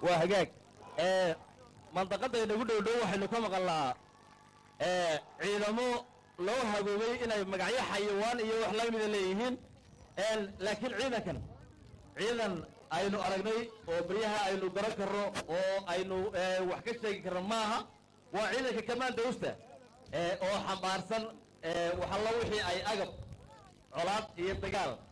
waa hagaag ee mandaqadda inagu dhow dhow waxaynu ka maqalnaa ee ciidamo loo hagoobay inay magacyo xayawaan iyo wax la mida leeyihiin een laakiin ciidankan ciidan aynu aragnay oo baryaha aynu garan karno oo aynu ee, wax ka sheegi karno maaha waa ciidanka kamaandowsta ee oo xambaarsan ee waxalla wixii ay agab colaad iyo dagaal